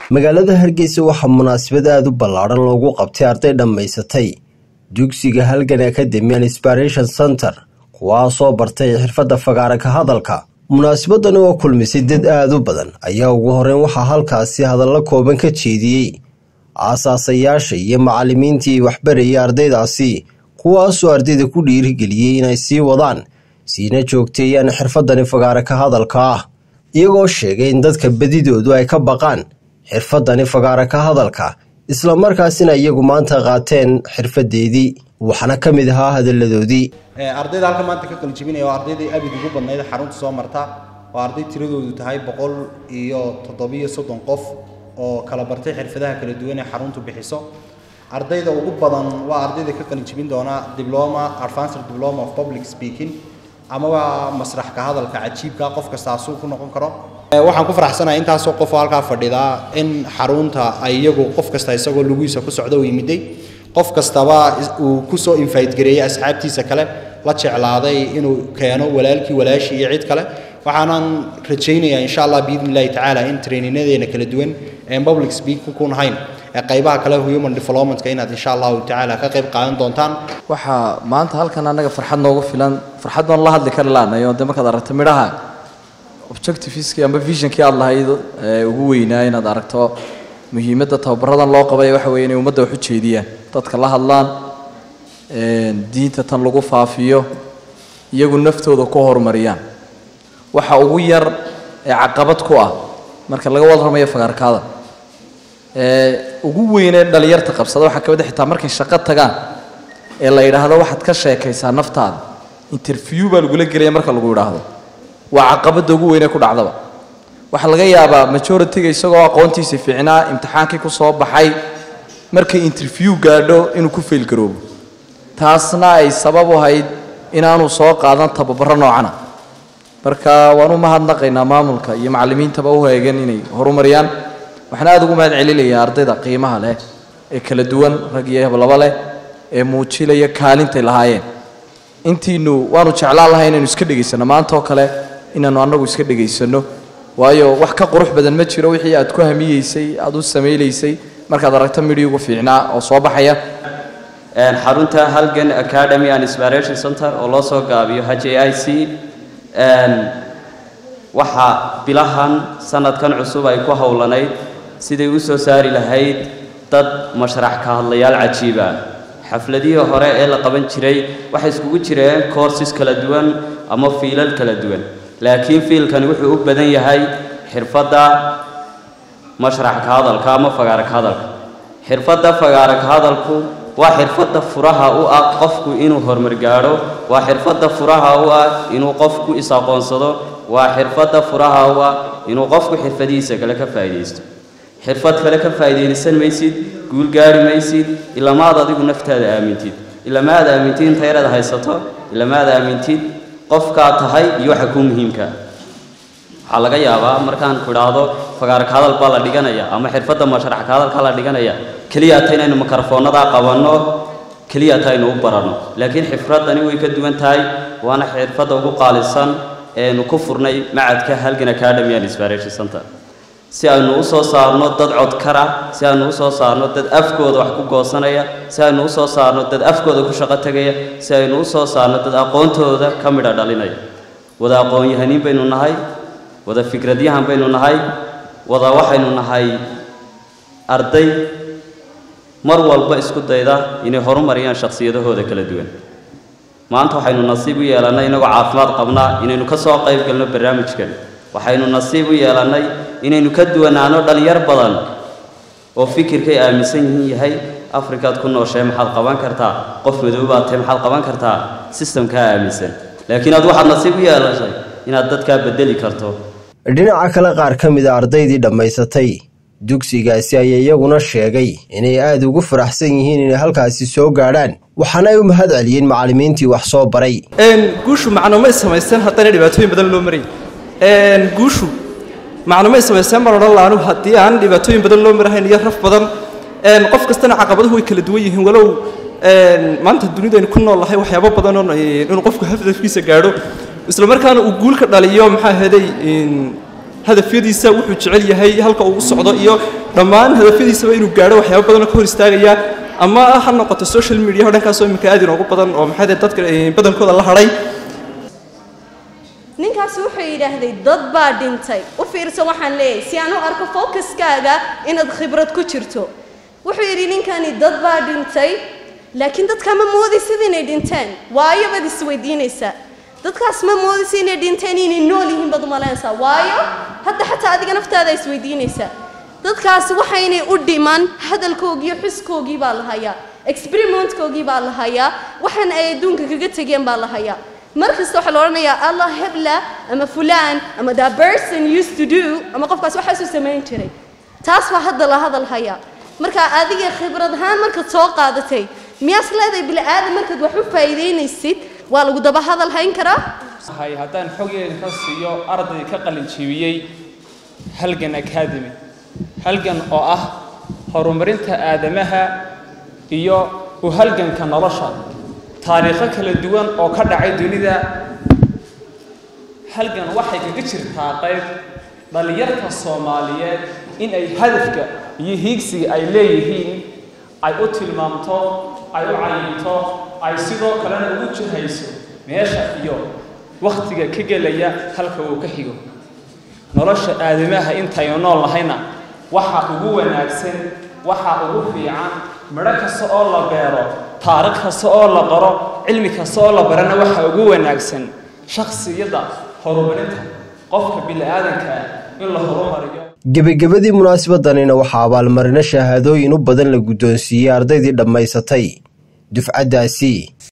magaalada hargeysa waxaa munaasabad aada u ballaadhan loogu qabtay arday dhammaysatay dugsiga halgan academy and inspiration center kuwaasoo bartay xirfadda fagaara ka hadalka munaasabadani oo kulmisay dad aada u badan ayaa ugu horeyn waxaa halkaasi hadallo kooban ka jeediyey aasaasayaasha iyo macallimiintii waxbarayay ardaydaasi kuwaasoo ardayda ku dhiirigeliyey inay sii wadaan siina joogteeyaan xirfadani fagaara ka hadalka ah iyagoo sheegay in dadka badidoodu ay ka baqaan xirfadani fagaara ka hadalka islamarkaasina iyagu maanta qaateen xirfadeedii waxaana ka mid ahaa hadalladoodii ardayda halka maanta ka qalijibinaya waa ardaydii abid ugu badnayd xarunta soo marta waa arday tiradoodu tahay boqol iyo toddobiyo soddon qof oo kala bartay xirfadaha kala duwan ee xaruntu bixiso ardayda ugu badan waa ardayda ka qalijibin doona diploma advanced diploma of public speaking ama waa masrax ka hadalka cajiibka qof kasta asuu ku noqon karo waxaan ku faraxsanahay intaasoo qof oo halkaa fadhidaa in xarunta ay iyagu qof kasta isagoo lugihiisa ku socda u yimiday qof kastaba uu kusoo invite gareeyey asxaabtiisa kale la jeclaaday inuu keeno walaalkii walaashii iyo cid kale waxaanan rajaynayaa insha allah biidni illahi tacaala in traininadeena kala duwan een public speak ku nahayn ee qaybaha kale human developmentka inaad insha allahu tacaala ka qayb qaadan doontaan waxaa maanta halkan annaga farxad noogu filan farxad baan la hadli kari laanayo de markaad aragto midhaha objectiveskii amba visionkii aada lahayd ee ugu weynaa inaad aragto muhiimadda tababaradan loo qabay waxa weeye inay ummadda wax u jeediyaan dadka la hadlaan diinta tan lagu faafiyo iyagu naftooda ku horumariyaan waxa ugu yar ee caqabad ku ah marka laga warramayo fagaarkaada ee ugu weynee dhalinyarta qabsada waxaa ka mid a xitaa markay shaqo tagaan ee la yidhaahdo waxaad ka sheekaysaa naftaada interview baa lagula gelaya marka lagu yidhaahdo waa caqabadda ugu weynee ku dhacdaba waxaa laga yaabaa majority-ga isagoo aqoontiisa fiicnaa imtixaankii ku soo baxay markay interview gaadho inuu ku faylgaroobo taasna ay sabab u ahayd inaanu soo qaadan tababaro noocana marka waan u mahadnaqaynaa maamulka iyo macallimiintaba u heegan inay horumariyaan waxaan aada ugu mahad celinayaa ardayda qiimaha leh ee kala duwan rag iyo hablaba leh ee muujinaya kaalintay lahaayeen intiinu waanu jeclaan lahay inaynu iska dhegaysano maanta oo kale inaanu annagu iska dhegaysano waayo wax ka qurux badan ma jiro wixii aad ku hamiyeysay aad u samaynaysay markaad aragto midhii ugu fiicnaa oo soo baxaya xarunta halgan academy and inspiration center oo loo soo gaabiyo h a i c waxaa bilahan sanadkan cusub ay ku howlanayd siday u soo saari lahayd dad mashrax ka hadlayaal cajiiba xafladihii hore ee la qaban jiray waxay iskugu jireen courses kala duwan ama fiilal kala duwan laakiin fiilkani wuxuu u badan yahay xirfadda mashrax ka hadalka ama fagaara ka hadalka xirfadda fagaara ka hadalku waa xirfadda furaha u ah qofku inuu horumar gaadho waa xirfadda furaha u ah inuu qofku is-aqoonsado waa xirfadda furaha u ah inuu qofku xirfadihiisa kale ka faa'iidaysto xirfad kale ka faa'iidaysan maysid guul gaari maysid ilamaad adigu naftaada aamintid ilamaad aamintid inta yaraad haysato ilamaad aamintid qofkaad tahay iyo waxa kuu muhiimka waxaa laga yaabaa markaan ku idhaahdo fagaarka hadal baa la dhiganaya ama xirfadda mashraxka hadalka la dhiganaya keliya ta inaynu mikrofoonnadaa qabanno keliya ta aynu u baranno laakiin xifraddani way ka duwan tahay waana xirfadda ugu qaalisan eenu ku furnay macadka halgan academy and inspiration center si aynu u soo saarno dad codkara si aynu u soo saarno dad afkooda wax ku goosanaya si aynu u soo saarno dad afkooda ku shaqo tegaya si aynu u soo saarno dad aqoontooda ka midha dhalinaya wada aqoon-yahaniin baynu nahay wada fikradyahan baynu nahay wada waxaynu nahay arday mar walba isku dayda inay horumariyaan shakhsiyadahooda kala duwan maanta waxaynu nasiib u yeelannay inagoo caafimaad qabnaa inaynu ka soo qayb galno barnaamijkan waxaynu nasiib u yeelannay inaynu ka duwanaano dhallinyar badan oo fikirkay aaminsan yihiin yahay afrikaad ku nooshae maxaad qaban kartaa qof madoobaad tahay maxaad qaban kartaa sistamkaa aaminsan laakiin aad waxaad nasiib u yeelashay inaad dadkaa bedeli karto dhinaca kale qaar ka mid a ardaydii dhammaysatay dugsigaasi ayaa iyaguna sheegay inay aada ugu faraxsan yihiin inay halkaasi soo gaadhaan waxaana ay u mahad celiyeen macallimiintii wax soo baray guushu macnumay samaysteen haddana dhibaatooyin badan loo maray guushu macnumay samaysteen baan odhan laanu haddii aan dhibaatooyin badan loo marahayn iyo raf badan qof kastana caqabaduhu way kala duwan yihiin walow maanta dunidaynu ku nool lahay waxyaabo badan oo inuu qofku hafdafkiisa gaadho isla markaana uu guulka dhaliyo maxaa heday hadafyadiisa wuxuu jecel yahay halka uu u socdo iyo dhammaan hadafyadiisaba inuu gaadho waxyaabo badanoo ka hor istaagaya ama ha noqoto social media dhankaasoo iminka aad inoogu badan oo maxay dadka badankooda la hadhay ninkaas wuxuu yidhaahday dad baa dhintay u fiirsan waxaan leeyahay si aan u arko focuskaaga inaad khibrad ku jirto wuxuu yidhi ninkani dad baa dhintay laakiin dadkaa ma moodaysid inay dhinteen waayo baad isweydiinaysaa dadkaas ma moodaysa inay dhinteen inay nool yihiin baad umalaynaysaa waayo hadda xataa adiga naftaada isweydiinaysaa dadkaasi waxaynay u dhiman hadalkoogii xuskoogii baa la hayaa experimentkoogii baa la hayaa waxaan ay adduunka kaga tegeen baa la hayaa mar kasta waxaa la odhanayaa allah hebla ama fulaan ama that person used to do ama qofkaas waxaasuu samayn jiray taas baa hadda la hadal hayaa marka adiga khibrad ahaan markaad soo qaadatay miyaas leedahay bini aadam markaad wax u faa'iidaynaysid waa lagu daba hadal hayn karaa hay haddaan xogeeda ka siiyo arday ka qalin jebiyey halgan academy halgan oo ah horumarinta aadamaha iyo u halganka nolosha taariikho kala duwan oo ka dhacay dunida halgan waxay kaga jirtaa qayb dhallinyarta soomaaliyeed in ay hadafka iyo hiigsiga ay leeyihiin ay u tilmaamto ay u cayinto ay sidoo kalena ugu jihayso meesha iyo wakhtiga ka gelaya halka uu ka xigo nolosha aadamaha intaynu nool nahayna waxa ugu wanaagsan waxa ugu fiican midho kasta oo la beero taariikh kasta oo la qoro cilmi kasta oo la barana waxa ugu wanaagsan shakhsiyadda horumarinta qofka bini-aadanka in la horumariyo gebagabadii munaasabadanina waxaa abaalmarino shahaadooyin u badan la guddoonsiiyey ardaydii dhammaysatay dufcaddaasi